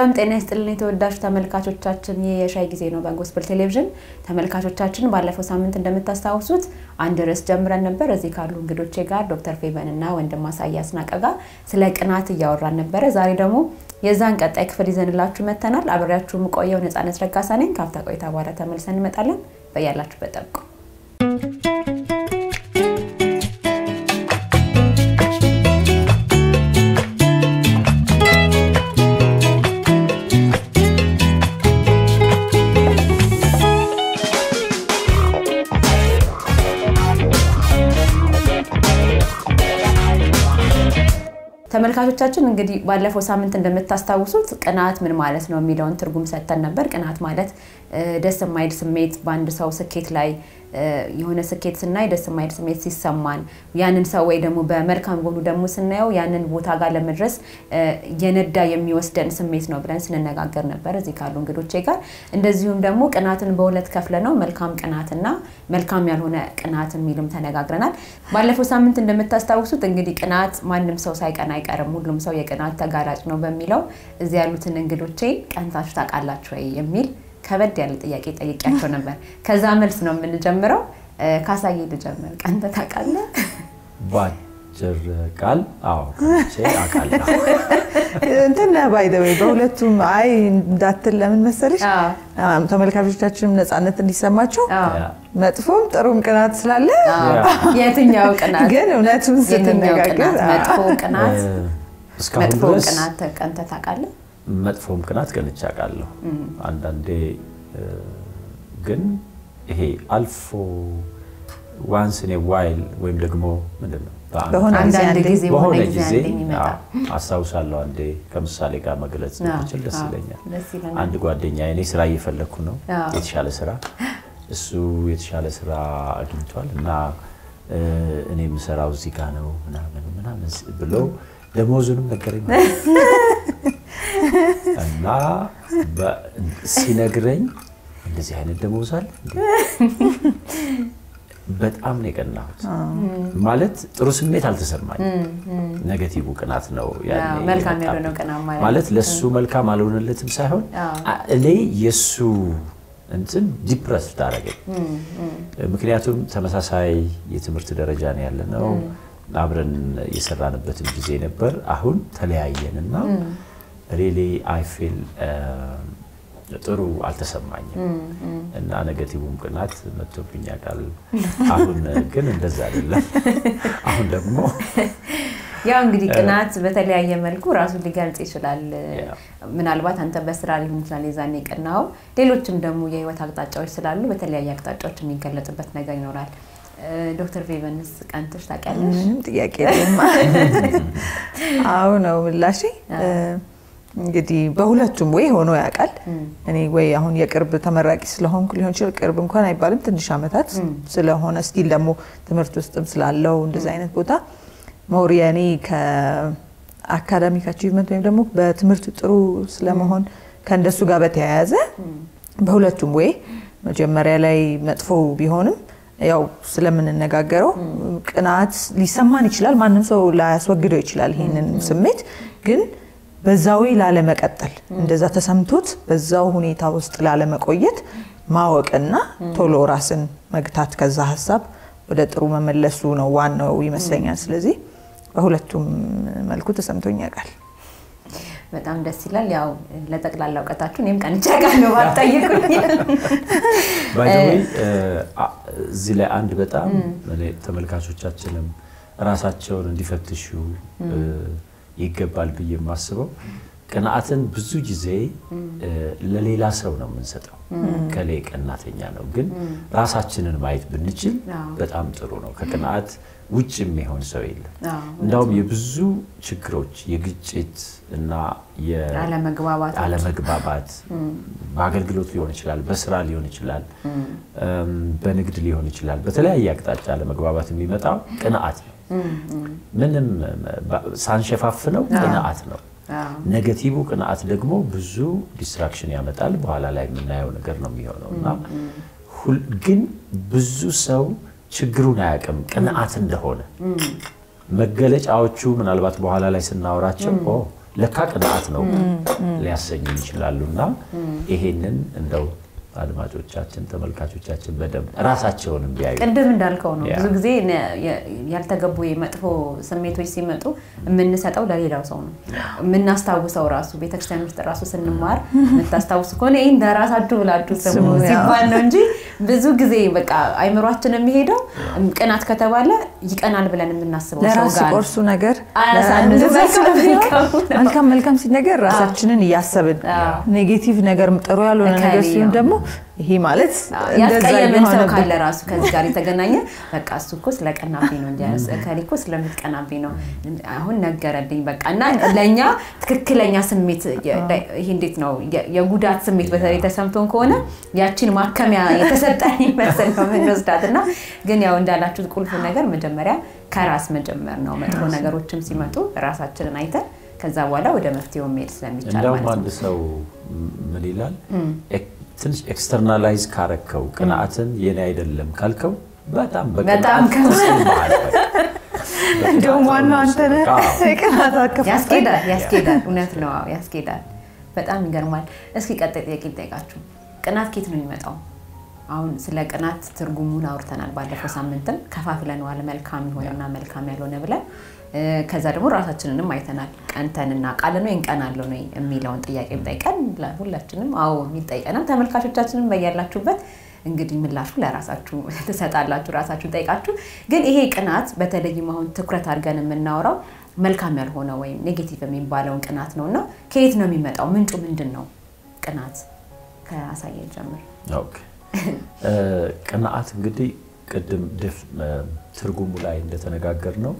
ሰላም ጤና ይስጥልን የተወዳጅ ተመልካቾቻችን፣ ይህ የሻይ ጊዜ ነው በጎስፕል ቴሌቪዥን። ተመልካቾቻችን ባለፈው ሳምንት እንደምታስታውሱት አንድ ርዕስ ጀምረን ነበር። እዚህ ካሉ እንግዶቼ ጋር ዶክተር ፌበን እና ወንድም አሳያስ ናቀ ጋር ስለ ቅናት እያወራን ነበረ። ዛሬ ደግሞ የዛን ቀጣይ ክፍል ይዘንላችሁ መጥተናል። አብሬያችሁ የምቆየው ነፃነት ረጋሳ ነኝ። ካፍታ ቆይታ በኋላ ተመልሰን እንመጣለን። በያላችሁበት ጠብቁ። ተመልካቾቻችን እንግዲህ ባለፈው ሳምንት እንደምታስታውሱት ቅናት ምን ማለት ነው የሚለውን ትርጉም ሰጥተን ነበር። ቅናት ማለት ደስ የማይል ስሜት በአንድ ሰው ስኬት ላይ የሆነ ስኬት ስናይ ደስ የማይል ስሜት ሲሰማን ያንን ሰው ወይ ደግሞ በመልካም ጎኑ ደግሞ ስናየው ያንን ቦታ ጋር ለመድረስ የነዳ የሚወስደን ስሜት ነው ብለን ስንነጋገር ነበር እዚህ ካሉ እንግዶቼ ጋር። እንደዚሁም ደግሞ ቅናትን በሁለት ከፍለ ነው መልካም ቅናትና መልካም ያልሆነ ቅናት የሚልም ተነጋግረናል። ባለፈው ሳምንት እንደምታስታውሱት እንግዲህ ቅናት ማንም ሰው ሳይቀና አይቀርም፣ ሁሉም ሰው የቅናት ተጋላጭ ነው በሚለው እዚህ ያሉትን እንግዶቼ ቀንታችሁ ታውቃላችሁ ወይ የሚል ከበድ ያለ ጥያቄ ጠይቄያቸው ነበር። ከዛ መልስ ነው የምንጀምረው። ካሳዬ ልጀምር። ቀንተህ ታውቃለህ? በአጭር ቃል አዎ አውቃለሁ። እንትን ባይ ዘ ወይ በሁለቱም አይ እንዳትል ለምን መሰለሽ ተመልካቾቻችንም ነፃነት እንዲሰማቸው መጥፎም ጥሩም ቅናት ስላለ የትኛው ቅናት ግን እውነቱን የትኛው ስትነጋገር ቅናት? መጥፎ ቅናት እስካሁን መጥፎ ድረስ ቅናት ቀንተህ ታውቃለህ? መጥፎም ቅናት ቀንቼ አውቃለሁ። አንዳንዴ ግን ይሄ አልፎ ዋንስ ኢን ዋይል ወይም ደግሞ ምንድን ነው በአመት በሆነ ጊዜ አንዳንድ አንዴ ጊዜ በሆነ በሆነ ጊዜ ጊዜ አንዴ የሚመጣ አዎ፣ አስታውሳለሁ። አንዴ ከምሳሌ ጋር መግለጽ አዎ፣ ብችል ደስ አዎ፣ ይለኛል። ደስ ይለናል። አንድ ጓደኛ እኔ ስራ እየፈለግኩ ነው፣ አዎ። የተሻለ ስራ። እሱ የተሻለ ስራ አግኝቷል እና እ፣ እኔ የምሰራው እዚህ ጋ ነው ምናምን ምናምን ብሎ ደሞዙንም ነገረኝ እና በ- ሲነግረኝ እንደዚህ አይነት ደሞዝ አለ እንዴ? በጣም ነው የቀናሁት። ማለት ጥሩ ስሜት አልተሰማኝም። ኔጌቲቭ ቅናት ነው ያኔ አዎ፣ መልካም የመጣብኝ። ያልሆነው ቅናት ማለት ማለት ለሱ መልካም አልሆነለትም ሳይሆን አዎ። አ- እኔ የሱ እንትን ዲፕረስ ታደረገኝ። ምክንያቱም ተመሳሳይ የትምህርት ደረጃ ነው ያለ ነው። አብረን የሰራንበትም ጊዜ ነበር። አሁን ተለያየን እና ሪሊ አይ ፊል ጥሩ አልተሰማኝም እና ኔጌቲቭም ቅናት መጥቶብኝ ያውቃል። አሁን ግን እንደዛ አይደለም። አሁን ደግሞ ያው እንግዲህ ቅናት በተለያየ መልኩ ራሱን ሊገልጽ ይችላል። ያ። ምናልባት አንተ በስራ ሊሆን ይችላል የዛኔ የቀናኸው፣ ሌሎችም ደግሞ የህይወት አቅጣጫዎች ስላሉ በተለያየ አቅጣጫዎች የሚገለጽበት ነገር ይኖራል። እ፣ ዶክተር ፌቨንስ ቀንተሽ ታውቂያለሽ? ምንም ጥያቄ የለም። አዎ ነው ምላሼ። እንግዲህ በሁለቱም ወይ ሆኖ ያውቃል። እኔ ወይ አሁን የቅርብ ተመራቂ ስለሆንኩ ሊሆን ይችላል። ቅርብ እንኳን አይባልም ትንሽ ዓመታት ስለሆነ ስቲል ደግሞ ትምህርት ውስጥም ስላለው እንደዚህ አይነት ቦታ ሞር የእኔ ከአካዳሚክ አቺቭመንት ወይም ደግሞ በትምህርት ጥሩ ስለመሆን ከእንደሱ ጋር በተያያዘ በሁለቱም ወይ መጀመሪያ ላይ መጥፎ ቢሆንም ያው ስለምንነጋገረው ቅናት ሊሰማን ይችላል። ማንም ሰው ላያስወግደው ይችላል ይህንን ስሜት ግን በዛው ላለመቀጠል እንደዛ ተሰምቶት በዛው ሁኔታ ውስጥ ላለመቆየት ማወቅና ቶሎ ራስን መግታት ከዛ ሀሳብ ወደ ጥሩ መመለሱ ነው ዋናው ይመስለኛል። ስለዚህ በሁለቱም መልኩ ተሰምቶኝ ያውቃል። በጣም ደስ ይላል። ያው ለጠቅላላ እውቀታችሁ እኔም ቀንቼ አውቃለሁ ባትጠይቁኝ። ባይ ዘ ዌይ እዚህ ላይ አንድ በጣም እኔ ተመልካቾቻችንም ራሳቸውን እንዲፈትሹ እ፣ ይገባል ብዬ የማስበው ቅንዓትን ብዙ ጊዜ እ፣ ለሌላ ሰው ነው የምንሰጠው። ከሌ ቀናተኛ ነው፣ ግን ራሳችንን ማየት ብንችል አዎ። በጣም ጥሩ ነው። ከቅንዓት ውጭ የሚሆን ሰው የለም። አዎ፣ እንዳውም የብዙ ችግሮች የግጭት እና የ- አለመግባባት አለመግባባት በአገልግሎት ሊሆን ይችላል፣ በስራ ሊሆን ይችላል፣ እም፣ በንግድ ሊሆን ይችላል። በተለያየ አቅጣጫ አለመግባባት የሚመጣው ቅንዓት ነው። ምንም ባ- ሳንሸፋፍነው ቅንዓት ነው። አዎ። ኔጌቲቭ ቅንዓት ደግሞ ብዙ ዲስትራክሽን ያመጣል። በኋላ ላይ የምናየው ነገር ነው የሚሆነው እና ሁል- ግን ብዙ ሰው ችግሩን አያውቅም ቅንዓት እንደሆነ መገለጫዎቹ ምናልባት በኋላ ላይ ስናወራቸው ኦ ለካ ቅንዓት ነው ሊያሰኙ ይችላሉ። እና ይሄንን እንደው አድማጮቻችን፣ ተመልካቾቻችን በደንብ ራሳቸውንም ቢያዩ ቅድም እንዳልከው ነው። ያ። ብዙ ጊዜ ነ- የ- ያልተገቡ መጥፎ ስሜቶች ሲመጡ የምንሰጠው ለሌላው ሰው ነው። የምናስታውሰው ራሱ ቤተክርስቲያን ውስጥ ራሱ ስንማር የምታስታውሱ ከሆነ ይህን ለራሳችሁ ብላችሁ ስሙ ስሙ፣ ያ። ሲባል ነው እንጂ ብዙ ጊዜ በቃ አይምሯችን የሚሄደው ቅናት ከተባለ ይቀናል ብለን የምናስበው ሰው ለራስ ጋር ነው። ቆርሱ ነገር አያሳንስም። እንደዛ ስለሚሆን መልካም ነው። መልካም መልካም ሲነገር ራሳችንን እያሰብን አዎ። ኔጌቲቭ ነገር ጥሩ ያልሆነ ነገር እከሌ ሲሆን ነው። ደግሞ ይሄ ማለት እንደዛ ያስቀየመን ሰው እየሆነብን ካለ ራሱ ከዚህ ጋር የተገናኘ በቃ እሱ እኮ ስለቀናብኝ ነው እንጂ እከሌ እኮ ስለምትቀናብኝ ነው አሁን ነገረልኝ በቃ እና ለእኛ ትክክለኛ ስሜት የ- ይሄ እንዴት ነው የ- የጉዳት ስሜት በተለይ ተሰምቶን ከሆነ ያቺን ማከሚያ የተሰጠን ይመስል ነው የምንወስዳት እና ግን ያው እንዳላችሁት ቁልፍ ነገር መጀመሪያ ከራስ መጀመር ነው መጥፎ ነገሮችም ሲመጡ ራሳችንን አይተን ከዛ በኋላ ወደ መፍትሄው መሄድ ስለሚቻል እንደውም ማለት አንድ ነው ሰው ምን ይላል ኤክ- ትንሽ ኤክስተርናላይዝ ካረከው ቅንዓትን የኔ አይደለም ካልከው በጣም በጣም በቅንዓት ተሰማሃል። እንደውም ዋናው አንተ ነህ አዎ። የቅናት አከፋፋይ። ያስኬዳል ያስኬዳል እውነት ነው አዎ፣ ያስኬዳል በጣም ይገርማል እስኪ ቀጣይ ጥያቄ ልጠይቃችሁ ቅናት ኬት ነው የሚመጣው አሁን ስለ ቅናት ትርጉሙን አውርተናል ባለፈው ሳምንትም ከፋፍለነዋል መልካም የሆነና መልካም ያልሆነ ብለን እ፣ ከዛ ደግሞ ራሳችንንም አይተናል ቀንተን እናውቃለን ወይ እንቀናለን ወይ የሚለውን ጥያቄ ጠይቀን ሁላችንም አዎ የሚጠይቀናል ተመልካቾቻችንም በያላችሁበት እንግዲህ ምላሹ ለራሳችሁ ትሰጣላችሁ ራሳችሁ ጠይቃችሁ ግን ይሄ ቅናት በተለይም አሁን ትኩረት አድርገን የምናወራው መልካም ያልሆነ ወይም ኔጌቲቭ የሚባለውን ቅናት ነው እና ከየት ነው የሚመጣው ምንጩ ምንድን ነው ቅናት ከአሳየ ጀምር ኦኬ። እ፣ ቅንዓት እንግዲህ ቅድም ድፍ እ፣ ትርጉሙ ላይ እንደተነጋገር ነው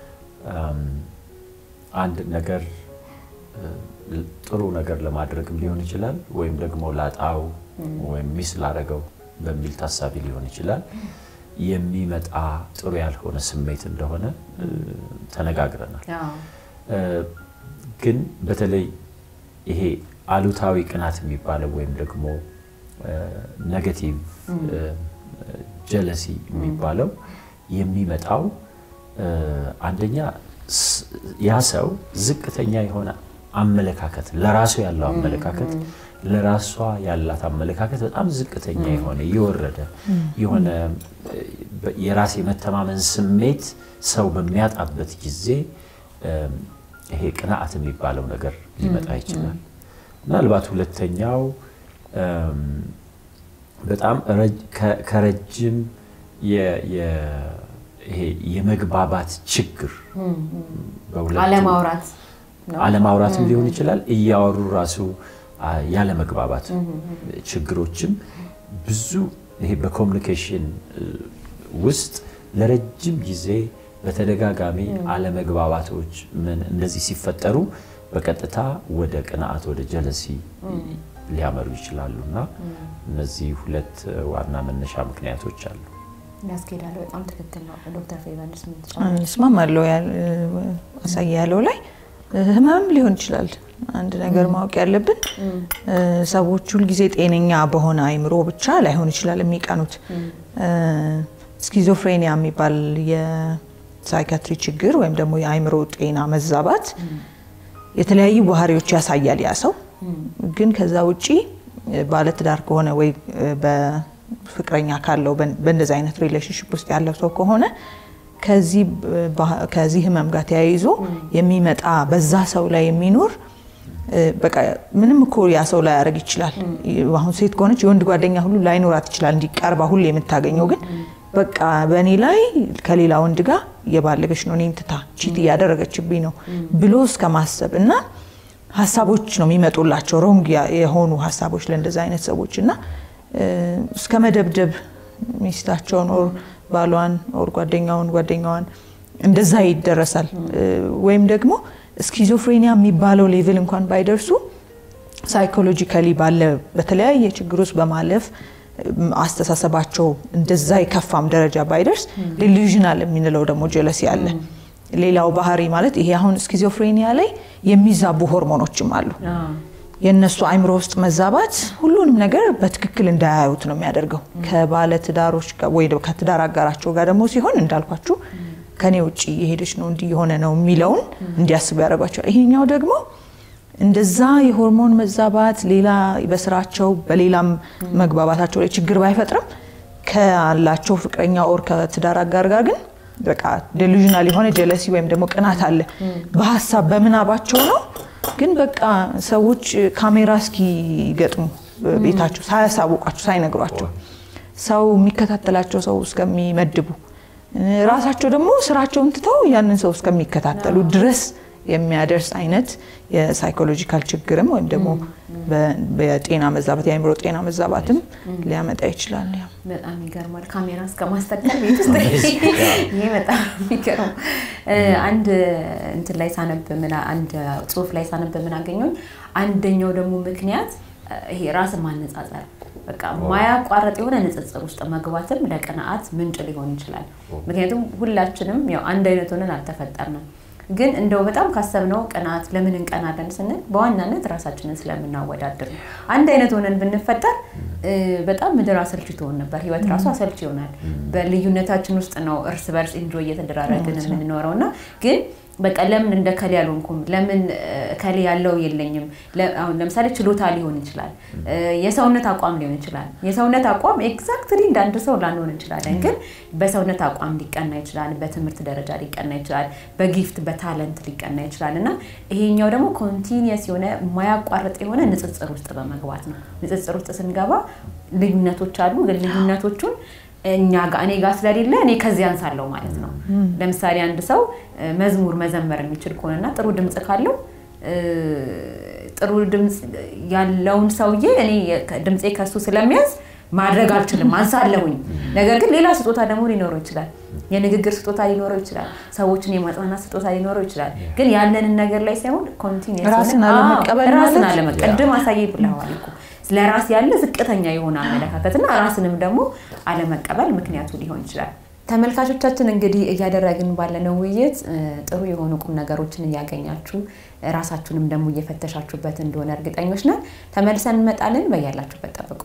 አንድ ነገር እ፣ ጥሩ ነገር ለማድረግም ሊሆን ይችላል ወይም ደግሞ ላጣው ወይም ሚስ ላረገው በሚል ታሳቢ ሊሆን ይችላል የሚመጣ ጥሩ ያልሆነ ስሜት እንደሆነ እ፣ ተነጋግረናል። እ፣ ግን በተለይ ይሄ አሉታዊ ቅናት የሚባለው ወይም ደግሞ ኔጋቲቭ ጀለሲ የሚባለው የሚመጣው እ፣ አንደኛ ስ- ያ ሰው ዝቅተኛ የሆነ አመለካከት ለራሱ ያለው አመለካከት ለራሷ ያላት አመለካከት በጣም ዝቅተኛ የሆነ የወረደ የሆነ እ፣ በ- የራስ የመተማመን ስሜት ሰው በሚያጣበት ጊዜ እ፣ ይሄ ቅንዓት የሚባለው ነገር ሊመጣ ይችላል። ምናልባት ሁለተኛው እም፣ በጣም ረጅ- ከ- ከረጅም የ- የ- ይሄ የመግባባት ችግር በሁለቱ- አለማውራት ነው አለማውራትም ሊሆን ይችላል። እያወሩ ራሱ አ፣ ያለመግባባት ችግሮችም ብዙ ይሄ በኮሚኒኬሽን እ፣ ውስጥ ለረጅም ጊዜ በተደጋጋሚ አለመግባባቶች ምን እንደዚህ ሲፈጠሩ በቀጥታ ወደ ቅንዓት ወደ ጀለሲ ሊያመሩ ይችላሉ እና እነዚህ ሁለት ዋና መነሻ ምክንያቶች አሉ። ያስኬዳል በጣም ትክክል ነው ዶክተር ፌቨንስ ምን እስማማለሁ ያል- አሳየ ያለው ላይ ህመምም ሊሆን ይችላል። አንድ ነገር ማወቅ ያለብን እ፣ ሰዎች ሁልጊዜ ጤነኛ በሆነ አይምሮ ብቻ ላይሆን ይችላል የሚቀኑት። እ፣ ስኪዞፍሬኒያ የሚባል የሳይካትሪ ችግር ወይም ደግሞ የአይምሮ ጤና መዛባት የተለያዩ ባህሪዎች ያሳያል ያ ሰው ግን ከዛ ውጪ እ፣ ባለትዳር ከሆነ ወይ እ፣ በፍቅረኛ ካለው በን- በእንደዚህ አይነት ሪሌሽንሽፕ ውስጥ ያለው ሰው ከሆነ ከዚህ ብ- ባህ- ከዚህ ህመም ጋር ተያይዞ የሚመጣ በዛ ሰው ላይ የሚኖር እ፣ በቃ ምንም እኮ ያ ሰው ላይ ያደርግ ይችላል። አሁን ሴት ከሆነች የወንድ ጓደኛ ሁሉ ላይኖራት ይችላል እንዲቀርባ ሁሉ የምታገኘው ግን በቃ በእኔ ላይ ከሌላ ወንድ ጋር እየባለገች ነው እኔን ትታ ቺት እያደረገችብኝ ነው ብሎ እስከ ማሰብ እና ሀሳቦች ነው የሚመጡላቸው ሮንግ የሆኑ ሀሳቦች ለእንደዚ አይነት ሰዎች እና እ፣ እስከ መደብደብ ሚስታቸውን ኦር ባሏን ኦር ጓደኛውን ጓደኛዋን እንደዛ ይደረሳል። እ፣ ወይም ደግሞ ስኪዞፍሬኒያ የሚባለው ሌቭል እንኳን ባይደርሱ ሳይኮሎጂካሊ ባለ በተለያየ ችግር ውስጥ በማለፍ እም፣ አስተሳሰባቸው እንደዛ የከፋም ደረጃ ባይደርስ ዲሉዥናል የምንለው ደግሞ ጀለሲ አለ። ሌላው ባህሪ ማለት ይሄ አሁን ስኪዞፍሬኒያ ላይ የሚዛቡ ሆርሞኖችም አሉ። የእነሱ አይምሮ ውስጥ መዛባት ሁሉንም ነገር በትክክል እንዳያዩት ነው የሚያደርገው። ከባለ ትዳሮች ጋር ወይ ደግሞ ከትዳር አጋራቸው ጋር ደግሞ ሲሆን እንዳልኳችሁ ከኔ ውጭ የሄደች ነው እንዲህ የሆነ ነው የሚለውን እንዲያስቡ ያደርጓቸዋል። ይሄኛው ደግሞ እንደዛ የሆርሞን መዛባት ሌላ በስራቸው በሌላም መግባባታቸው ላይ ችግር ባይፈጥርም ካላቸው ፍቅረኛ ኦር ከትዳር አጋር ጋር ግን በቃ ዴሉዥናል የሆነ ጀለሲ ወይም ደግሞ ቅናት አለ። በሀሳብ በምናባቸው ነው። ግን በቃ ሰዎች ካሜራ እስኪገጥሙ ቤታቸው ሳያሳውቋቸው ሳይነግሯቸው ሰው የሚከታተላቸው ሰው እስከሚመድቡ ራሳቸው ደግሞ ስራቸውን ትተው ያንን ሰው እስከሚከታተሉ ድረስ የሚያደርስ አይነት የሳይኮሎጂካል ችግርም ወይም ደግሞ በጤና መዛባት የአእምሮ ጤና መዛባትም ሊያመጣ ይችላል። ያ በጣም ይገርማል። ካሜራ እስከ ማስተከል ቤት ውስጥ ይሄ በጣም የሚገርም አንድ እንትን ላይ ሳነብ ምን አንድ ጽሁፍ ላይ ሳነብ ምን አገኘሁኝ። አንደኛው ደግሞ ምክንያት ይሄ ራስን ማነጻጸር በቃ ማያቋረጥ የሆነ ንጽጽር ውስጥ መግባትም ለቅንዓት ምንጭ ሊሆን ይችላል። ምክንያቱም ሁላችንም ያው አንድ አይነት ሆነን አልተፈጠርንም። ግን እንደው በጣም ካሰብነው ቅናት ለምን እንቀናለን ስንል በዋናነት ራሳችንን ስለምናወዳድር ነው። አንድ አይነት ሆነን ብንፈጠር በጣም ምድር አሰልቺ ትሆን ነበር። ህይወት ራሱ አሰልቺ ይሆናል። በልዩነታችን ውስጥ ነው እርስ በርስ ኢንጆይ እየተደራረግን የምንኖረው እና ግን በቃ ለምን እንደ ከሌ ያልሆንኩም፣ ለምን ከሌ ያለው የለኝም። አሁን ለምሳሌ ችሎታ ሊሆን ይችላል፣ የሰውነት አቋም ሊሆን ይችላል። የሰውነት አቋም ኤግዛክትሊ እንደ አንድ ሰው ላንሆን እንችላለን፣ ግን በሰውነት አቋም ሊቀና ይችላል፣ በትምህርት ደረጃ ሊቀና ይችላል፣ በጊፍት በታለንት ሊቀና ይችላል እና ይሄኛው ደግሞ ኮንቲኒየስ የሆነ የማያቋርጥ የሆነ ንጽጽር ውስጥ በመግባት ነው። ንጽጽር ውስጥ ስንገባ ልዩነቶች አሉ፣ ግን ልዩነቶቹን እኛ ጋር እኔ ጋር ስለሌለ እኔ ከዚህ አንሳለሁ ማለት ነው። ለምሳሌ አንድ ሰው መዝሙር መዘመር የሚችል ከሆነና ጥሩ ድምፅ ካለው ጥሩ ድምፅ ያለውን ሰውዬ እኔ ድምፄ ከሱ ስለሚያዝ ማድረግ አልችልም፣ አንሳለሁኝ። ነገር ግን ሌላ ስጦታ ደግሞ ሊኖረው ይችላል። የንግግር ስጦታ ሊኖረው ይችላል። ሰዎችን የማጽናናት ስጦታ ሊኖረው ይችላል። ግን ያለንን ነገር ላይ ሳይሆን ኮንቲኒየስ ራስን አለመቀበል ራስን ማለት አለመቀበል ቅድም አሳየ ብለዋል እኮ ለራስ ያለ ዝቅተኛ የሆነ አመለካከትና ራስንም ደግሞ አለመቀበል ምክንያቱ ሊሆን ይችላል። ተመልካቾቻችን እንግዲህ እያደረግን ባለነው ውይይት ጥሩ የሆኑ ቁም ነገሮችን እያገኛችሁ ራሳችሁንም ደግሞ እየፈተሻችሁበት እንደሆነ እርግጠኞች ነን። ተመልሰን እንመጣለን። በያላችሁበት ጠብቁ።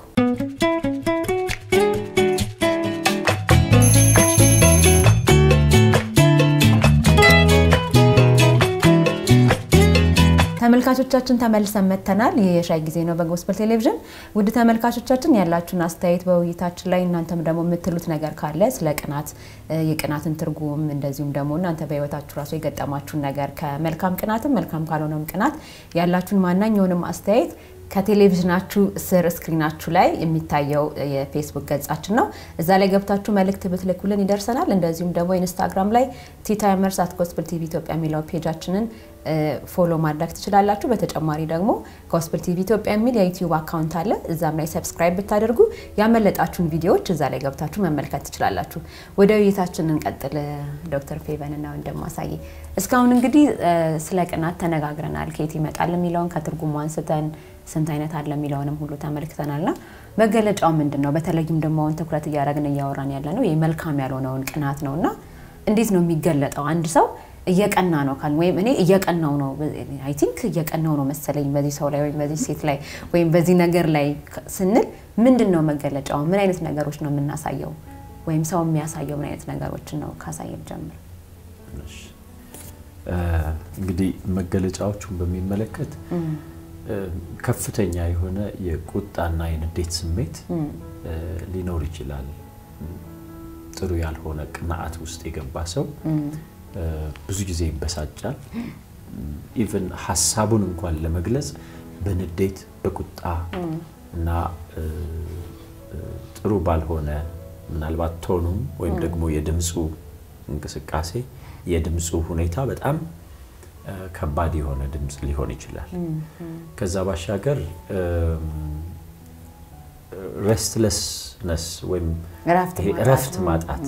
ተመልካቾቻችን ተመልሰን መጥተናል። ይህ የሻይ ጊዜ ነው በጎስፐል ቴሌቪዥን። ውድ ተመልካቾቻችን ያላችሁን አስተያየት በውይይታችን ላይ እናንተም ደግሞ የምትሉት ነገር ካለ ስለ ቅናት፣ የቅናትን ትርጉም እንደዚሁም ደግሞ እናንተ በህይወታችሁ ራሱ የገጠማችሁን ነገር ከመልካም ቅናትም መልካም ካልሆነም ቅናት ያላችሁን ማናኛውንም አስተያየት ከቴሌቪዥናችሁ ስር ስክሪናችሁ ላይ የሚታየው የፌስቡክ ገጻችን ነው። እዛ ላይ ገብታችሁ መልእክት ብትልኩልን ይደርሰናል። እንደዚሁም ደግሞ ኢንስታግራም ላይ ቲታይመርስ አት ጎስፕል ቲቪ ኢትዮጵያ የሚለው ፔጃችንን ፎሎ ማድረግ ትችላላችሁ። በተጨማሪ ደግሞ ጎስፕል ቲቪ ኢትዮጵያ የሚል የዩቲዩብ አካውንት አለ። እዛም ላይ ሰብስክራይብ ብታደርጉ ያመለጣችሁን ቪዲዮዎች እዛ ላይ ገብታችሁ መመልከት ትችላላችሁ። ወደ ውይይታችን እንቀጥል። ዶክተር ፌቨንና እንደማሳይ እስካሁን እንግዲህ ስለ ቅናት ተነጋግረናል። ከየት ይመጣል የሚለውን ከትርጉሙ አንስተን ስንት አይነት አለ የሚለውንም ሁሉ ተመልክተናልና መገለጫው ምንድን ነው? በተለይም ደግሞ አሁን ትኩረት እያደረግን እያወራን ያለ ነው ይህ መልካም ያልሆነውን ቅናት ነው እና እንዴት ነው የሚገለጠው? አንድ ሰው እየቀና ነው ካል ወይም እኔ እየቀናው ነው አይ ቲንክ እየቀናው ነው መሰለኝ በዚህ ሰው ላይ ወይም በዚህ ሴት ላይ ወይም በዚህ ነገር ላይ ስንል ምንድን ነው መገለጫው? ምን አይነት ነገሮች ነው የምናሳየው? ወይም ሰው የሚያሳየው ምን አይነት ነገሮችን ነው? ካሳየን ጀምር። እንግዲህ መገለጫዎቹን በሚመለከት ከፍተኛ የሆነ የቁጣና የንዴት ስሜት ሊኖር ይችላል። ጥሩ ያልሆነ ቅንዓት ውስጥ የገባ ሰው ብዙ ጊዜ ይበሳጫል። ኢቨን ሀሳቡን እንኳን ለመግለጽ በንዴት በቁጣ እና ጥሩ ባልሆነ ምናልባት ቶኑም ወይም ደግሞ የድምፁ እንቅስቃሴ የድምፁ ሁኔታ በጣም ከባድ የሆነ ድምፅ ሊሆን ይችላል። ከዛ ባሻገር ሬስትለስነስ ወይም እረፍት ማጣት፣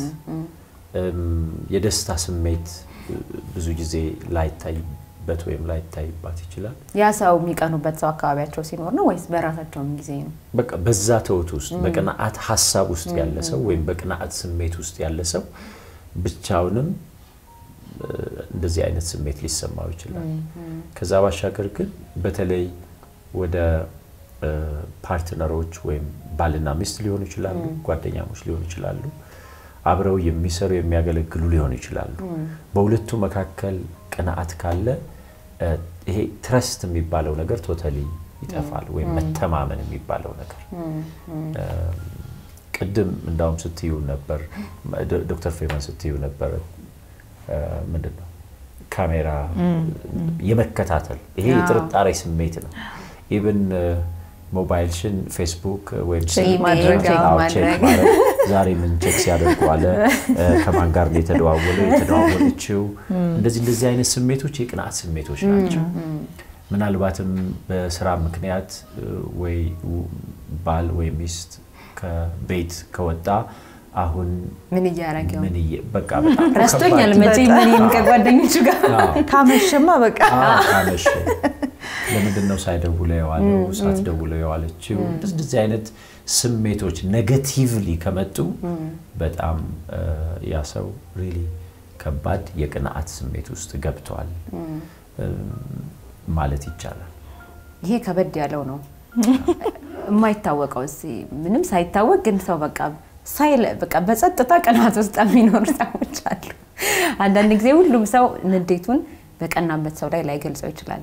የደስታ ስሜት ብዙ ጊዜ ላይታይበት ወይም ላይታይባት ይችላል። ያ ሰው የሚቀኑበት ሰው አካባቢያቸው ሲኖር ነው ወይስ በራሳቸውም ጊዜ ነው? በቃ በዛ ተውት ውስጥ በቅንዓት ሀሳብ ውስጥ ያለ ሰው ወይም በቅንዓት ስሜት ውስጥ ያለ ሰው ብቻውንም እንደዚህ አይነት ስሜት ሊሰማው ይችላል። ከዛ ባሻገር ግን በተለይ ወደ ፓርትነሮች ወይም ባልና ሚስት ሊሆኑ ይችላሉ፣ ጓደኛሞች ሊሆኑ ይችላሉ፣ አብረው የሚሰሩ የሚያገለግሉ ሊሆኑ ይችላሉ። በሁለቱ መካከል ቅንዓት ካለ ይሄ ትረስት የሚባለው ነገር ቶታሊ ይጠፋል፣ ወይም መተማመን የሚባለው ነገር ቅድም እንዳውም ስትዩ ነበር ዶክተር ፌመን ስትዩ ነበር ምንድን ነው ካሜራ የመከታተል ይሄ የጥርጣሬ ስሜት ነው። ኢቭን ሞባይልሽን ፌስቡክ ወይም ዛሬ ምን ቼክ ሲያደርጉ አለ፣ ከማን ጋር ነው የተደዋወለ የተደዋወለችው፣ እንደዚህ እንደዚህ አይነት ስሜቶች የቅንዓት ስሜቶች ናቸው። ምናልባትም በስራ ምክንያት ወይ ባል ወይ ሚስት ከቤት ከወጣ አሁን ምን እያረገው ምን በቃ በጣም ረስቶኛል መቼም እኔም ከጓደኞቹ ጋር ካመሸማ በቃ ካመሸ ለምንድን ነው ሳይደውለው የዋለው ሳትደውለው የዋለችው እንደዚህ አይነት ስሜቶች ኔጋቲቭሊ ከመጡ በጣም ያ ሰው ሪሊ ከባድ የቅንዓት ስሜት ውስጥ ገብተዋል ማለት ይቻላል። ይሄ ከበድ ያለው ነው የማይታወቀው ምንም ሳይታወቅ ግን ሰው በቃ ሳይለ በቃ በጸጥታ ቅናት ውስጥ የሚኖሩ ሰዎች አሉ። አንዳንድ ጊዜ ሁሉም ሰው ንዴቱን በቀናበት ሰው ላይ ላይገልጸው ይችላል።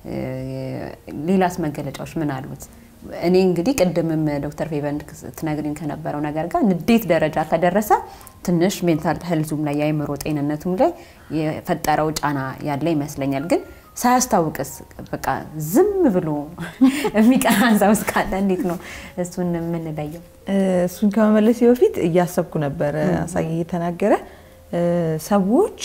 ሌላስ መገለጫዎች ምን አሉት? እኔ እንግዲህ ቅድምም ዶክተር ፌቨን ትነግሪን ከነበረው ነገር ጋር ንዴት ደረጃ ከደረሰ ትንሽ ሜንታል ሄልዙም ላይ የአእምሮ ጤንነቱም ላይ የፈጠረው ጫና ያለ ይመስለኛል ግን ሳያስታውቅስ በቃ ዝም ብሎ የሚቀናን ሰው እስካለ እንዴት ነው እሱን የምንለየው? እሱን ከመመለሴ በፊት እያሰብኩ ነበረ አሳየ እየተናገረ ሰዎች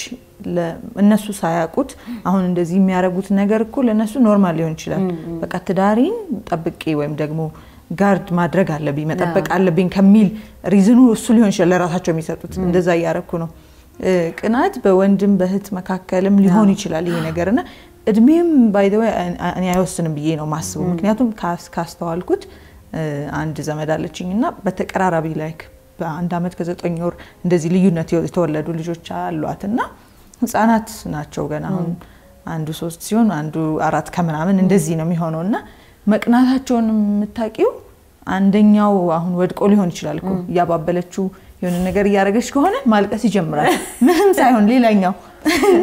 እነሱ ሳያውቁት አሁን እንደዚህ የሚያደርጉት ነገር እኮ ለእነሱ ኖርማል ሊሆን ይችላል። በቃ ትዳሪን ጠብቄ ወይም ደግሞ ጋርድ ማድረግ አለብኝ መጠበቅ አለብኝ ከሚል ሪዝኑ እሱ ሊሆን ይችላል ለራሳቸው የሚሰጡት። እንደዛ እያረኩ ነው። ቅናት በወንድም በእህት መካከልም ሊሆን ይችላል ይሄ ነገር እና እድሜም ባይደወ እኔ አይወስንም ብዬ ነው ማስበው። ምክንያቱም ካስተዋልኩት አንድ ዘመድ አለችኝ እና በተቀራራቢ ላይክ በአንድ አመት ከዘጠኝ ወር እንደዚህ ልዩነት የተወለዱ ልጆች አሏት እና ህጻናት ናቸው ገና አሁን አንዱ ሶስት ሲሆን አንዱ አራት ከምናምን እንደዚህ ነው የሚሆነው እና መቅናታቸውን የምታውቂው አንደኛው አሁን ወድቆ ሊሆን ይችላል እኮ እያባበለችው የሆነ ነገር እያደረገች ከሆነ ማልቀስ ይጀምራል ምንም ሳይሆን ሌላኛው እና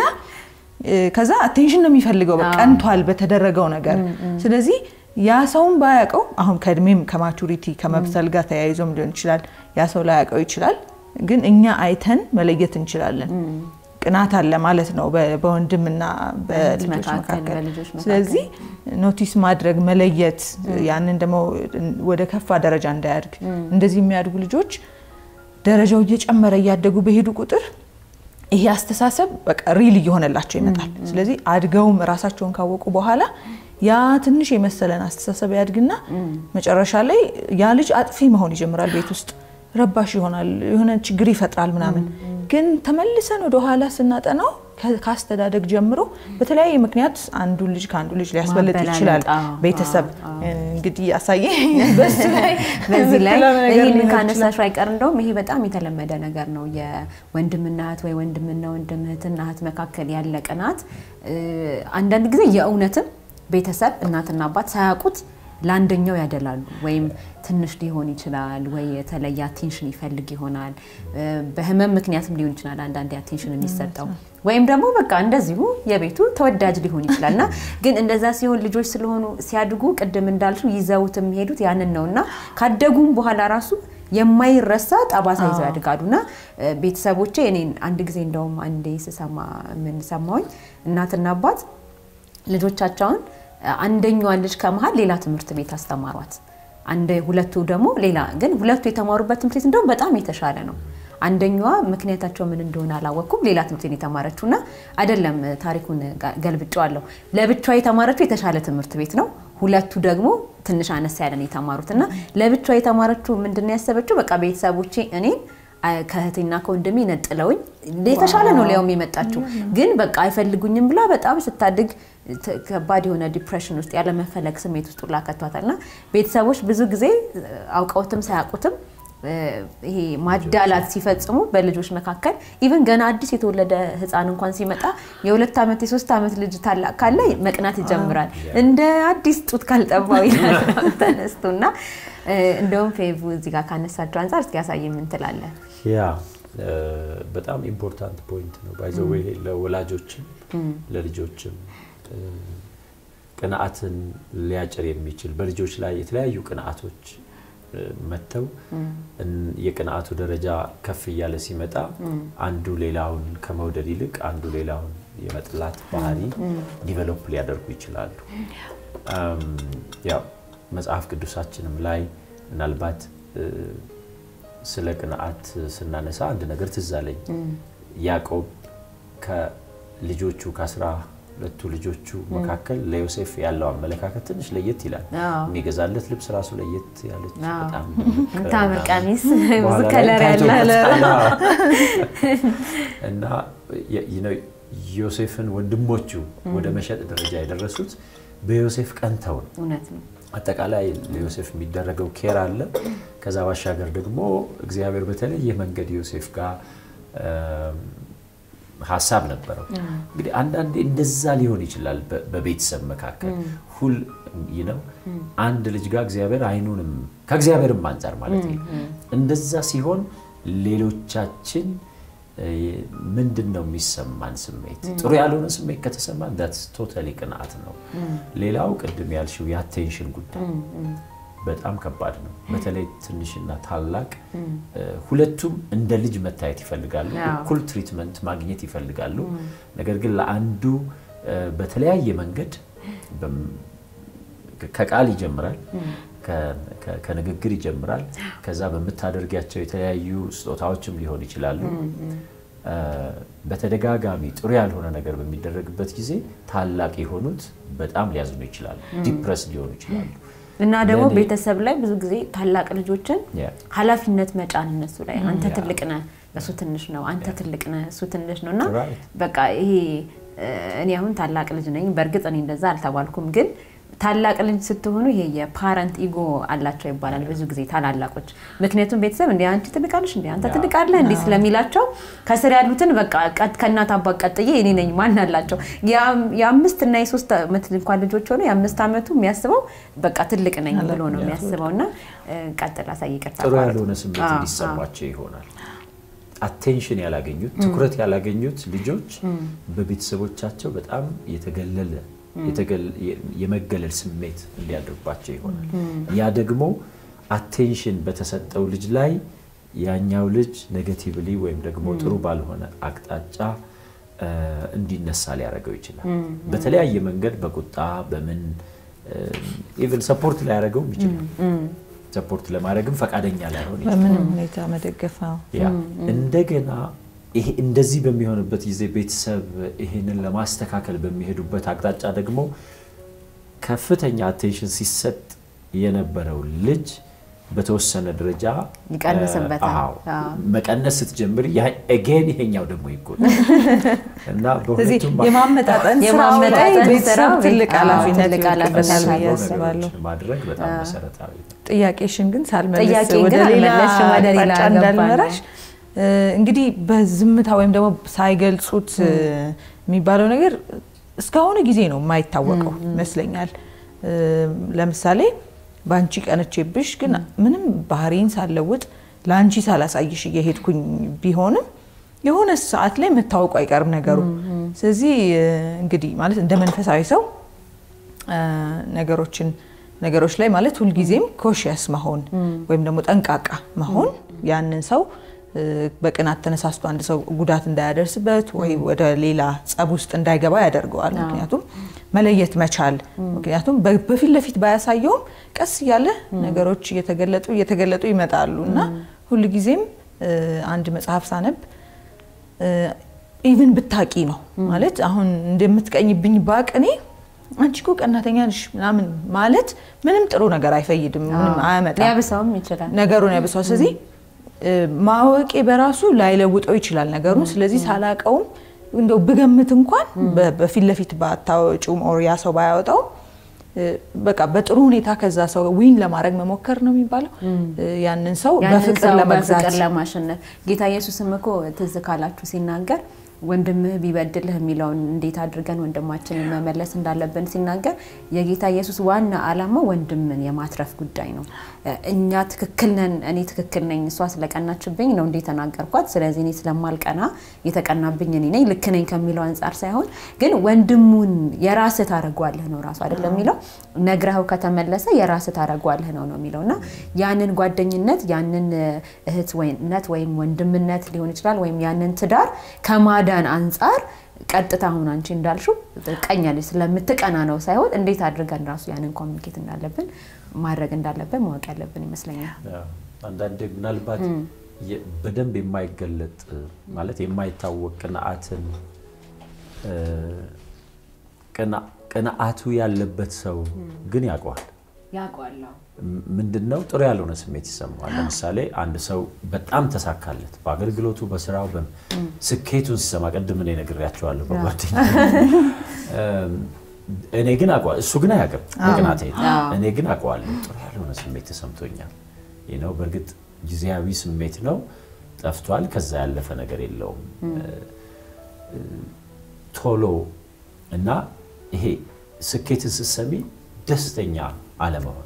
ከዛ አቴንሽን ነው የሚፈልገው ቀንቷል በተደረገው ነገር ስለዚህ ያ ሰውን ባያውቀው አሁን ከእድሜም ከማቹሪቲ ከመብሰል ጋር ተያይዞም ሊሆን ይችላል ያ ሰው ላያውቀው ይችላል ግን እኛ አይተን መለየት እንችላለን ቅናት አለ ማለት ነው በወንድምና በልጆች መካከል ስለዚህ ኖቲስ ማድረግ መለየት ያንን ደግሞ ወደ ከፋ ደረጃ እንዳያድግ እንደዚህ የሚያድጉ ልጆች ደረጃው እየጨመረ እያደጉ በሄዱ ቁጥር ይሄ አስተሳሰብ በቃ ሪል እየሆነላቸው ይመጣል። ስለዚህ አድገውም ራሳቸውን ካወቁ በኋላ ያ ትንሽ የመሰለን አስተሳሰብ ያድግና መጨረሻ ላይ ያ ልጅ አጥፊ መሆን ይጀምራል። ቤት ውስጥ ረባሽ ይሆናል፣ የሆነ ችግር ይፈጥራል ምናምን። ግን ተመልሰን ወደ ኋላ ስናጠናው ከአስተዳደግ ጀምሮ በተለያየ ምክንያት አንዱ ልጅ ከአንዱ ልጅ ሊያስበልጥ ይችላል። ቤተሰብ እንግዲህ አሳየ በሱ ላይ በዚህ ላይ ይህን ካነሳሽ አይቀር እንደውም ይሄ በጣም የተለመደ ነገር ነው። የወንድምና እህት ወይ ወንድምና ወንድም እህትና እህት መካከል ያለ ቅናት አንዳንድ ጊዜ የእውነትም ቤተሰብ እናትና አባት ሳያውቁት ለአንደኛው ያደላሉ ወይም ትንሽ ሊሆን ይችላል ወይ የተለየ አቴንሽን ይፈልግ ይሆናል። በህመም ምክንያትም ሊሆን ይችላል አንዳንድ አቴንሽን የሚሰጠው ወይም ደግሞ በቃ እንደዚሁ የቤቱ ተወዳጅ ሊሆን ይችላል እና ግን እንደዛ ሲሆን ልጆች ስለሆኑ ሲያድጉ ቅድም እንዳልሽው ይዘውት የሚሄዱት ያንን ነው እና ካደጉም በኋላ ራሱ የማይረሳ ጠባሳ ይዘው ያድጋሉ እና ቤተሰቦቼ እኔን አንድ ጊዜ እንደውም አንዴ ስሰማ ምን ሰማሁኝ እናትና አባት ልጆቻቸውን አንደኛዋን ልጅ ከመሀል ሌላ ትምህርት ቤት አስተማሯት። አንደ ሁለቱ ደግሞ ሌላ ግን ሁለቱ የተማሩበት ትምህርት ቤት እንደውም በጣም የተሻለ ነው። አንደኛዋ ምክንያታቸው ምን እንደሆነ አላወቅኩም። ሌላ ትምህርት ቤት የተማረችው እና አይደለም ታሪኩን ገልብጨዋለሁ። ለብቻዋ የተማረችው የተሻለ ትምህርት ቤት ነው። ሁለቱ ደግሞ ትንሽ አነስ ያለን የተማሩት እና ለብቻዋ የተማረችው ምንድን ነው ያሰበችው? በቃ ቤተሰቦቼ እኔን ከእህቴና ከወንድሜ ነጥለውኝ የተሻለ ነው ሊያውም የመጣችው ግን በቃ አይፈልጉኝም ብላ በጣም ስታድግ ከባድ የሆነ ዲፕሬሽን ውስጥ ያለመፈለግ ስሜት ውስጥ ሁላ ከቷታል። እና ቤተሰቦች ብዙ ጊዜ አውቀውትም ሳያውቁትም ይሄ ማዳላት ሲፈጽሙ በልጆች መካከል ኢቨን ገና አዲስ የተወለደ ሕፃን እንኳን ሲመጣ የሁለት ዓመት የሶስት ዓመት ልጅ ታላቅ ካለ መቅናት ይጀምራል። እንደ አዲስ ጡት ካልጠባው ይላል ተነስቶ እና እንደውም ፌቭ እዚህ ጋር ካነሳቸው አንጻር እስኪ ያሳይ ምን ትላለህ? ያ በጣም ኢምፖርታንት ፖይንት ነው። ባይዘዌ ለወላጆችም ለልጆችም ቅንዓትን ሊያጭር የሚችል በልጆች ላይ የተለያዩ ቅንዓቶች መጥተው የቅንዓቱ ደረጃ ከፍ እያለ ሲመጣ አንዱ ሌላውን ከመውደድ ይልቅ አንዱ ሌላውን የመጥላት ባህሪ ዲቨሎፕ ሊያደርጉ ይችላሉ። ያው መጽሐፍ ቅዱሳችንም ላይ ምናልባት ስለ ቅንዓት ስናነሳ አንድ ነገር ትዝ አለኝ። ያዕቆብ ከልጆቹ ከአስራ ሁለቱ ልጆቹ መካከል ለዮሴፍ ያለው አመለካከት ትንሽ ለየት ይላል። የሚገዛለት ልብስ ራሱ ለየት ያለች በጣም ታምር ቀሚስ ብዙ በኋላ ላይ ከለር ያለ ታይቶበታል። እና ዮሴፍን ወንድሞቹ ወደ መሸጥ ደረጃ የደረሱት በዮሴፍ ቀንተው ነው። እውነት ነው። አጠቃላይ ለዮሴፍ የሚደረገው ኬር አለ። ከዛ ባሻገር ደግሞ እግዚአብሔር በተለየ መንገድ ዮሴፍ ጋር ሀሳብ ነበረው። እንግዲህ አንዳንዴ እንደዛ ሊሆን ይችላል በቤተሰብ መካከል ሁል ነው አንድ ልጅ ጋር እግዚአብሔር አይኑንም ከእግዚአብሔርም አንጻር ማለት ነው። እንደዛ ሲሆን ሌሎቻችን ምንድን ነው የሚሰማን ስሜት? ጥሩ ያልሆነ ስሜት ከተሰማን ዳትስ ቶታሊ ቅንዓት ነው። ሌላው ቅድም ያልሽው የአቴንሽን ጉዳይ በጣም ከባድ ነው። በተለይ ትንሽና ታላቅ ሁለቱም እንደ ልጅ መታየት ይፈልጋሉ። እኩል ትሪትመንት ማግኘት ይፈልጋሉ። ነገር ግን ለአንዱ በተለያየ መንገድ ከቃል ይጀምራል፣ ከንግግር ይጀምራል። ከዛ በምታደርጊያቸው የተለያዩ ስጦታዎችም ሊሆን ይችላሉ። በተደጋጋሚ ጥሩ ያልሆነ ነገር በሚደረግበት ጊዜ ታላቅ የሆኑት በጣም ሊያዝኑ ይችላሉ፣ ዲፕረስ ሊሆኑ ይችላሉ። እና ደግሞ ቤተሰብ ላይ ብዙ ጊዜ ታላቅ ልጆችን ኃላፊነት መጫን እነሱ ላይ አንተ ትልቅ ነህ እሱ ትንሽ ነው፣ አንተ ትልቅ ነህ እሱ ትንሽ ነው እና በቃ ይሄ እኔ አሁን ታላቅ ልጅ ነኝ። በእርግጥ እኔ እንደዛ አልተባልኩም ግን ታላቅ ልጅ ስትሆኑ ይሄ የፓረንት ኢጎ አላቸው ይባላል ብዙ ጊዜ ታላላቆች። ምክንያቱም ቤተሰብ እንዲ አንቺ ትልቃለሽ እንዲ አንተ ትልቃለህ እንዲ ስለሚላቸው ከስር ያሉትን በቃ ከእናት አባት ቀጥዬ እኔ ነኝ ማን አላቸው። የአምስት እና የሶስት ዓመት እንኳን ልጆች ሆነ የአምስት ዓመቱ የሚያስበው በቃ ትልቅ ነኝ ብሎ ነው የሚያስበው። እና ቀጥል አሳይ ይቅርታ ጥሩ ያልሆነ ስሜት እንዲሰማቸው ይሆናል። አቴንሽን ያላገኙት ትኩረት ያላገኙት ልጆች በቤተሰቦቻቸው በጣም የተገለለ የመገለል ስሜት እንዲያድርባቸው ይሆናል። ያ ደግሞ አቴንሽን በተሰጠው ልጅ ላይ ያኛው ልጅ ኔጌቲቭሊ ወይም ደግሞ ጥሩ ባልሆነ አቅጣጫ እንዲነሳ ሊያደርገው ይችላል። በተለያየ መንገድ በቁጣ በምን ኢቨን ሰፖርት ሊያደርገውም ይችላል። ሰፖርት ለማድረግም ፈቃደኛ ላይሆን ይችላል። በምንም ሁኔታ መደገፍ ያ እንደገና ይሄ እንደዚህ በሚሆንበት ጊዜ ቤተሰብ ይሄንን ለማስተካከል በሚሄዱበት አቅጣጫ ደግሞ ከፍተኛ አቴንሽን ሲሰጥ የነበረው ልጅ በተወሰነ ደረጃ ይቀንስበታል። መቀነስ ስትጀምር ኤጌን ይሄኛው ደግሞ ይጎዳል እና በሁለቱም የማመጣጠን ስራው ላይ ቤተሰብ ትልቅ ኃላፊነት ትልቅ ኃላፊነት ይወድቅበታል ብዬ አስባለሁ። ማድረግ በጣም መሰረታዊ ነው። ጥያቄሽን ግን ሳልመልስ ጥያቄን ወደ ግን ሌላ አልመለስሽም፣ ወደ ሌላ አቅጣጫ ገባን። እንዳልመራሽ እንግዲህ በዝምታ ወይም ደግሞ ሳይገልጹት የሚባለው ነገር እስካሁኑ ጊዜ ነው የማይታወቀው ይመስለኛል። ለምሳሌ በአንቺ ቀንቼብሽ ግን ምንም ባህሪን ሳለውጥ ለአንቺ ሳላሳይሽ እየሄድኩኝ ቢሆንም የሆነ ሰዓት ላይ መታወቁ አይቀርም ነገሩ። ስለዚህ እንግዲህ ማለት እንደ መንፈሳዊ ሰው ነገሮችን ነገሮች ላይ ማለት ሁልጊዜም ኮሽያስ መሆን ወይም ደግሞ ጠንቃቃ መሆን ያንን ሰው በቅናት ተነሳስቶ አንድ ሰው ጉዳት እንዳያደርስበት ወይ ወደ ሌላ ጸብ ውስጥ እንዳይገባ ያደርገዋል። ምክንያቱም መለየት መቻል ምክንያቱም በፊት ለፊት ባያሳየውም ቀስ እያለ ነገሮች እየተገለጡ እየተገለጡ ይመጣሉ እና ሁልጊዜም አንድ መጽሐፍ ሳነብ ኢቭን ብታቂ ነው ማለት አሁን እንደምትቀኝብኝ ባቅ እኔ አንቺ እኮ ቀናተኛ ነሽ ምናምን ማለት ምንም ጥሩ ነገር አይፈይድም፣ ምንም አያመጣም። ሊያብሰውም ይችላል። ነገሩን ያብሰዋል። ስለዚህ ማወቄ በራሱ ላይለውጠው ይችላል ነገሩን። ስለዚህ ሳላቀውም እንደው ብገምት እንኳን በፊት ለፊት ባታወጪውም ኦር ያ ሰው ባያወጣውም በቃ በጥሩ ሁኔታ ከዛ ሰው ዊን ለማድረግ መሞከር ነው የሚባለው። ያንን ሰው ያንን በፍቅር ሰው ለመግዛት በፍቅር ለማሸነፍ ጌታ ኢየሱስም እኮ ትዝ ካላችሁ ሲናገር ወንድምህ ቢበድልህ የሚለውን እንዴት አድርገን ወንድማችንን መመለስ እንዳለብን ሲናገር የጌታ ኢየሱስ ዋና ዓላማ ወንድምን የማትረፍ ጉዳይ ነው። እኛ ትክክል ነን፣ እኔ ትክክል ነኝ፣ እሷ ስለቀናችብኝ ነው እንዴ ተናገርኳት፣ ስለዚህ እኔ ስለማልቀና የተቀናብኝ እኔ ነኝ ልክ ነኝ ከሚለው አንጻር ሳይሆን ግን ወንድሙን የራስህ ታደርገዋለህ ነው ራሱ አይደለም የሚለው ነግረኸው ከተመለሰ የራስህ ታደርገዋለህ ነው ነው የሚለው እና ያንን ጓደኝነት ያንን እህትነት ወይም ወንድምነት ሊሆን ይችላል ወይም ያንን ትዳር ከማዳን አንጻር ቀጥታ አሁን አንቺ እንዳልሽው ቀኛለች ስለምትቀና ነው ሳይሆን እንዴት አድርገን ራሱ ያንን ኮሚኒኬት እንዳለብን ማድረግ እንዳለብን ማወቅ ያለብን ይመስለኛል። አንዳንዴ ምናልባት በደንብ የማይገለጥ ማለት የማይታወቅ ቅንዓትን ቅንዓቱ ያለበት ሰው ግን ያውቀዋል። ያውቀዋል። ምንድን ነው ጥሩ ያልሆነ ስሜት ይሰማዋል። ለምሳሌ አንድ ሰው በጣም ተሳካለት በአገልግሎቱ፣ በስራው፣ ስኬቱን ሲሰማ ቅድም እኔ ነግሬያቸዋለሁ በጓደኛ እኔ ግን አውቀዋለሁ፣ እሱ ግን አያውቅም በቅናቴ። እኔ ግን አውቀዋለሁ ጥሩ ያልሆነ ስሜት ተሰምቶኛል። ይህ ነው በእርግጥ ጊዜያዊ ስሜት ነው፣ ጠፍቷል። ከዛ ያለፈ ነገር የለውም። ቶሎ እና ይሄ ስኬትን ስትሰሚ ደስተኛ አለመሆን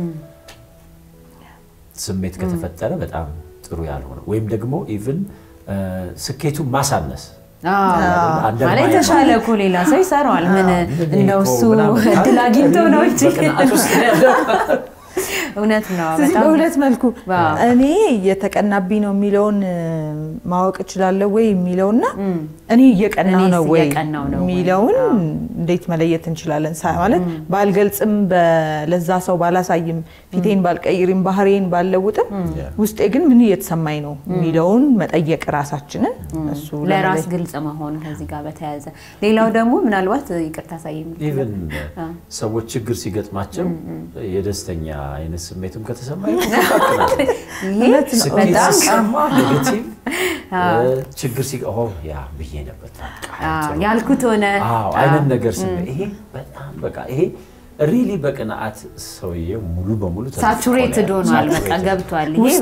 ስሜት ከተፈጠረ በጣም ጥሩ ያልሆነ ወይም ደግሞ ኢቭን ስኬቱን ማሳነስ ማለት የተሻለ እኮ ሌላ ሰው ይሰራዋል። ምን እንደው እሱ እድል አግኝቶ ነው እንጂ እውነት ነው። ስለዚህ በሁለት መልኩ እኔ የተቀናብኝ ነው የሚለውን ማወቅ እችላለሁ ወይ የሚለውና እኔ እየቀናው ነው ወይ የሚለውን እንዴት መለየት እንችላለን? ማለት ባልገልጽም ለዛ ሰው ባላሳይም ፊቴን ባልቀይርም ባህሬን ባልለውጥም ውስጤ ግን ምን እየተሰማኝ ነው የሚለውን መጠየቅ ራሳችንን እሱ ለራስ ግልጽ መሆን ከዚህ ጋር በተያያዘ ሌላው ደግሞ ምናልባት ይቅርታ ሳይ ኢቨን ሰዎች ችግር ሲገጥማቸው የደስተኛ አይነት ስሜትም ከተሰማ ኔጌቲቭ ችግር ሲ ያ ብዬ ነበር ያልኩት ሆነ አይነት ነገር ስሜት ይሄ በጣም በቃ ይሄ ሪሊ በቅንዓት ሰውዬው ሙሉ በሙሉ ሳቹሬትድ ሆኗል። በቃ ገብቷል። ይሄ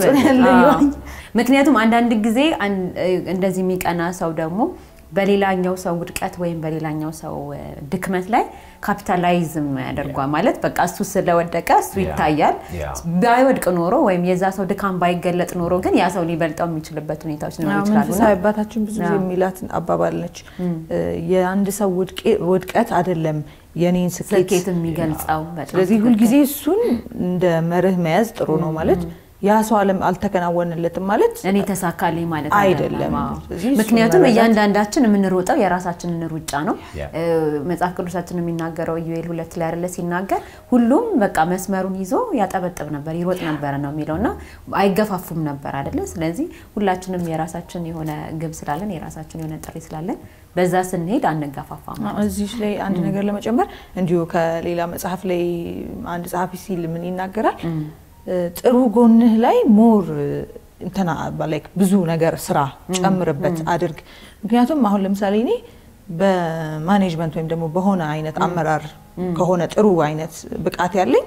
ምክንያቱም አንዳንድ ጊዜ እንደዚህ የሚቀና ሰው ደግሞ በሌላኛው ሰው ውድቀት ወይም በሌላኛው ሰው ድክመት ላይ ካፒታላይዝም ያደርጓል። ማለት በቃ እሱ ስለወደቀ እሱ ይታያል። ባይወድቅ ኖሮ ወይም የዛ ሰው ድካም ባይገለጥ ኖሮ ግን ያ ሰው ሊበልጠው የሚችልበት ሁኔታዎች ሊኖሩ ይችላሉ። መንፈሳዊ አባታችን ብዙ ጊዜ የሚላት አባባል ነች። የአንድ ሰው ውድቀት አይደለም የኔን ስኬት የሚገልጸው። ስለዚህ ሁልጊዜ እሱን እንደ መርህ መያዝ ጥሩ ነው ማለት ያ ሰው አለም አልተከናወንለትም ማለት እኔ ተሳካልኝ ማለት አይደለም። ምክንያቱም እያንዳንዳችን የምንሮጠው የራሳችንን ሩጫ ነው። መጽሐፍ ቅዱሳችን የሚናገረው ኢዩኤል ሁለት ላይ አይደለ ሲናገር ሁሉም በቃ መስመሩን ይዞ ያጠበጥብ ነበር ይሮጥ ነበረ ነው የሚለው እና አይገፋፉም ነበር አይደለ። ስለዚህ ሁላችንም የራሳችን የሆነ ግብ ስላለን የራሳችን የሆነ ጥሪ ስላለን በዛ ስንሄድ አንገፋፋም። እዚህ ላይ አንድ ነገር ለመጨመር እንዲሁ ከሌላ መጽሐፍ ላይ አንድ ጸሐፊ ሲል ምን ይናገራል? ጥሩ ጎንህ ላይ ሞር እንትና ላይክ ብዙ ነገር ስራ ጨምርበት አድርግ። ምክንያቱም አሁን ለምሳሌ እኔ በማኔጅመንት ወይም ደግሞ በሆነ አይነት አመራር ከሆነ ጥሩ አይነት ብቃት ያለኝ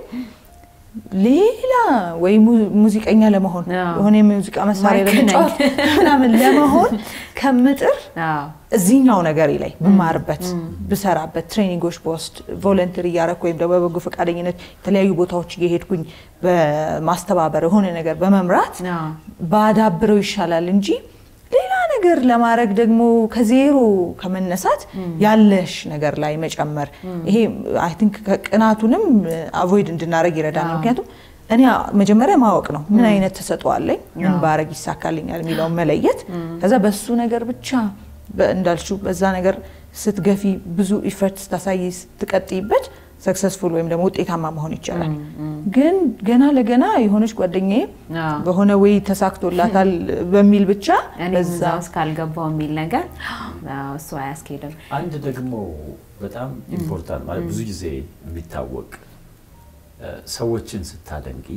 ሌላ ወይ ሙዚቀኛ ለመሆን የሆነ የሙዚቃ መሳሪያ ለመጫወት ምናምን ለመሆን ከምጥር እዚህኛው ነገሬ ላይ ብማርበት ብሰራበት ትሬኒንጎች በወስድ ቮለንተሪ እያረኩ ወይም ደግሞ በበጎ ፈቃደኝነት የተለያዩ ቦታዎች እየሄድኩኝ በማስተባበር የሆነ ነገር በመምራት ባዳብረው ይሻላል እንጂ ሌላ ነገር ለማድረግ ደግሞ ከዜሮ ከመነሳት ያለሽ ነገር ላይ መጨመር ይሄ አይ ቲንክ ቅናቱንም አቮይድ እንድናደረግ ይረዳናል። ምክንያቱም እኔ መጀመሪያ ማወቅ ነው ምን አይነት ተሰጥኦ አለኝ፣ ምን ባረግ ይሳካልኛል የሚለውን መለየት፣ ከዛ በሱ ነገር ብቻ እንዳልሽው በዛ ነገር ስትገፊ ብዙ ኢፈርት ስታሳይ ስትቀጥይበት ሰክሰስፉል ወይም ደግሞ ውጤታማ መሆን ይቻላል። ግን ገና ለገና የሆነች ጓደኛዬ በሆነ ወይ ተሳክቶላታል በሚል ብቻ በዛ እስካልገባው የሚል ነገር እሱ አያስኬድም። አንድ ደግሞ በጣም ኢምፖርታንት ማለት ብዙ ጊዜ የሚታወቅ ሰዎችን ስታደንቂ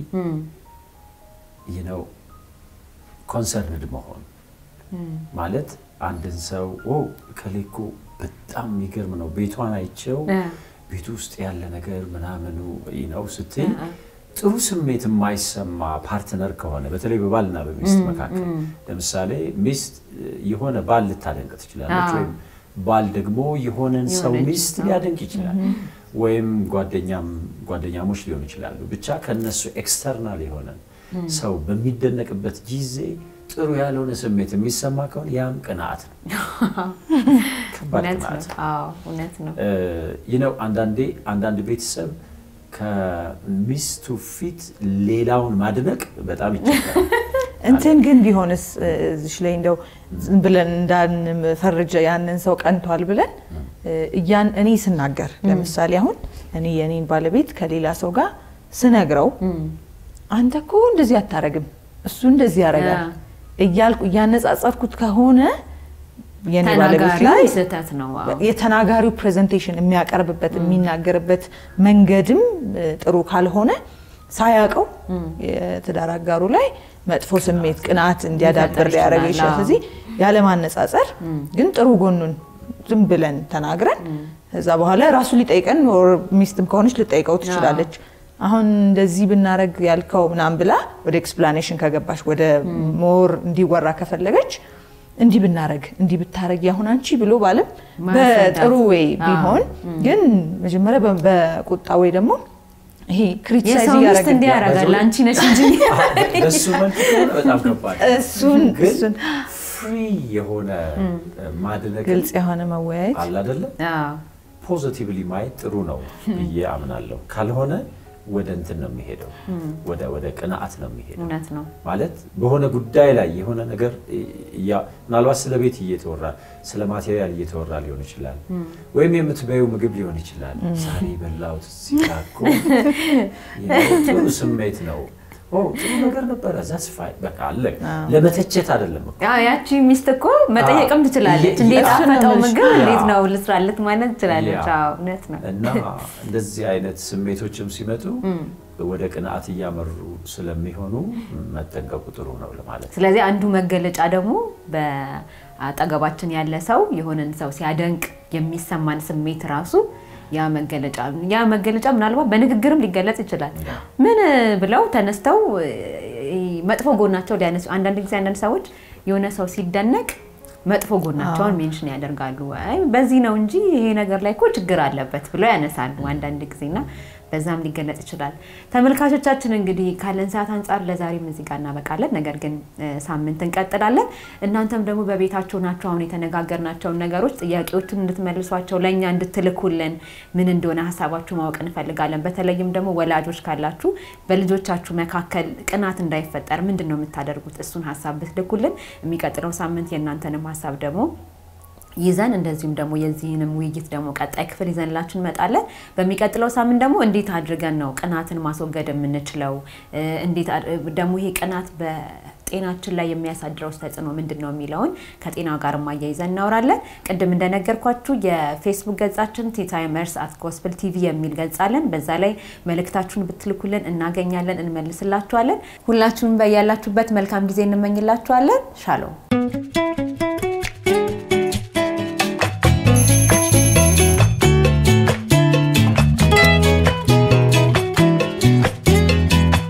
ነው ኮንሰርንድ መሆን ማለት አንድን ሰው እከሌ እኮ በጣም የሚገርም ነው ቤቷን አይቼው ቤቱ ውስጥ ያለ ነገር ምናምኑ ነው ስትይ ጥሩ ስሜት የማይሰማ ፓርትነር ከሆነ በተለይ በባልና በሚስት መካከል ለምሳሌ ሚስት የሆነ ባል ልታደንቅ ትችላለች፣ ወይም ባል ደግሞ የሆነን ሰው ሚስት ሊያደንቅ ይችላል። ወይም ጓደኛም ጓደኛሞች ሊሆኑ ይችላሉ። ብቻ ከነሱ ኤክስተርናል የሆነ ሰው በሚደነቅበት ጊዜ ጥሩ ያልሆነ ስሜት የሚሰማ ከሆነ ያም ቅንዓት ነው። ከባድ ቅንዓት እውነት ነው። ይነው አንዳንዴ አንዳንድ ቤተሰብ ከሚስቱ ፊት ሌላውን ማድነቅ በጣም ይቸግራል። እንትን ግን ቢሆንስ እዚሽ ላይ እንደው ዝም ብለን እንዳንፈርጀ ያንን ሰው ቀንቷል ብለን እያን እኔ ስናገር ለምሳሌ አሁን እኔ የኔን ባለቤት ከሌላ ሰው ጋር ስነግረው አንተ እኮ እንደዚህ አታረግም፣ እሱ እንደዚህ ያደርጋል እያልኩ እያነጻጸርኩት ከሆነ የኔ ባለቤት ላይ ስህተት ነው። የተናጋሪው ፕሬዘንቴሽን የሚያቀርብበት የሚናገርበት መንገድም ጥሩ ካልሆነ ሳያውቀው የትዳር አጋሩ ላይ መጥፎ ስሜት፣ ቅንዓት እንዲያዳብር ሊያደርግ ይችላል። ስለዚህ ያለማነጻጸር ግን ጥሩ ጎኑን ዝም ብለን ተናግረን ከዛ በኋላ ራሱ ሊጠይቀን ሚስትም ከሆነች ልጠይቀው ትችላለች። አሁን እንደዚህ ብናረግ ያልከው ምናምን ብላ ወደ ኤክስፕላኔሽን ከገባች ወደ ሞር እንዲወራ ከፈለገች እንዲህ ብናረግ እንዲህ ብታረግ ያሁን አንቺ ብሎ ባለም በጥሩ ወይ ቢሆን ግን መጀመሪያ በቁጣ ወይ ደግሞ ይሄ ክሪቲሳይዝ የሰው ሚስት እንዲህ ያደርጋል አንቺ ነሽ እንጂ በሱ መልክ ከሆነ በጣም ከባድ እሱን ግን እሱን ፍሪ የሆነ ማድነቅ ግልጽ የሆነ መወያየት አለ አይደለም ፖዚቲቭሊ ማየት ጥሩ ነው ብዬ አምናለሁ። ካልሆነ ወደ እንትን ነው የሚሄደው፣ ወደ ወደ ቅንዓት ነው የሚሄደው። እውነት ነው። ማለት በሆነ ጉዳይ ላይ የሆነ ነገር እያ- ምናልባት ስለ ቤት እየተወራ ስለ ማቴሪያል እየተወራ ሊሆን ይችላል፣ ወይም የምትበይው ምግብ ሊሆን ይችላል። ዛሬ በላሁት እዚህ ጋር እኮ ጥሩ ስሜት ነው ኦ ጥሩ ነገር ነበረ ዛስ ፋይ በቃ አለ። ለመተቸት አይደለም እኮ አዎ ያቺ ሚስት እኮ መጠየቅም ትችላለች። የ- እንዴት እሱን ነው አፈጠው የምልሽ። ምግብ እንዴት ያ። ነው ልስራለት ማለት ትችላለች። ያ። አዎ እውነት ነው። እና እንደዚህ አይነት ስሜቶችም ሲመጡ ወደ ቅንዓት እያመሩ ስለሚሆኑ መጠንቀቁ ጥሩ ነው ለማለት ነው። ስለዚህ አንዱ መገለጫ ደግሞ በአጠገባችን ያለ ሰው የሆነን ሰው ሲያደንቅ የሚሰማን ስሜት ራሱ ያ መገለጫ ያ መገለጫ ምናልባት በንግግርም ሊገለጽ ይችላል። ምን ብለው ተነስተው እ፣ መጥፎ ጎናቸው ሊያነሱ አንዳንድ ጊዜ አንዳንድ ሰዎች የሆነ ሰው ሲደነቅ መጥፎ ጎናቸውን ሜንሽን ያደርጋሉ። አይ በዚህ ነው እንጂ ይሄ ነገር ላይ እኮ ችግር አለበት ብለው ያነሳሉ አንዳንድ ጊዜና በዛም ሊገለጽ ይችላል። ተመልካቾቻችን እንግዲህ ካለን ሰዓት አንጻር ለዛሬም እዚህ ጋር እናበቃለን። ነገር ግን እ፣ ሳምንት እንቀጥላለን። እናንተም ደግሞ በቤታችሁ ናቸው አሁን የተነጋገርናቸውን ነገሮች ጥያቄዎችን እንድትመልሷቸው ለእኛ እንድትልኩልን ምን እንደሆነ ሀሳባችሁ ማወቅ እንፈልጋለን። በተለይም ደግሞ ወላጆች ካላችሁ በልጆቻችሁ መካከል ቅናት እንዳይፈጠር ምንድን ነው የምታደርጉት? እሱን ሀሳብ ብትልኩልን የሚቀጥለው ሳምንት የእናንተንም ሀሳብ ደግሞ ይዘን እንደዚሁም ደግሞ የዚህንም ውይይት ደግሞ ቀጣይ ክፍል ይዘንላችሁ እንመጣለን። በሚቀጥለው ሳምንት ደግሞ እንዴት አድርገን ነው ቅናትን ማስወገድ የምንችለው? እ፣ እንዴት አድ- ደግሞ ይሄ ቅናት በጤናችን ላይ የሚያሳድረው ተጽዕኖ ምንድን ነው የሚለውን ከጤና ጋር ማያይዘን እናወራለን። ቅድም እንደነገርኳችሁ የፌስቡክ ገጻችን ቲታይመርስ አት ጎስፕል ቲቪ የሚል ገጽ አለን። በዛ ላይ መልእክታችሁን ብትልኩልን እናገኛለን፣ እንመልስላችኋለን። ሁላችሁም በያላችሁበት መልካም ጊዜ እንመኝላችኋለን። ሻሎም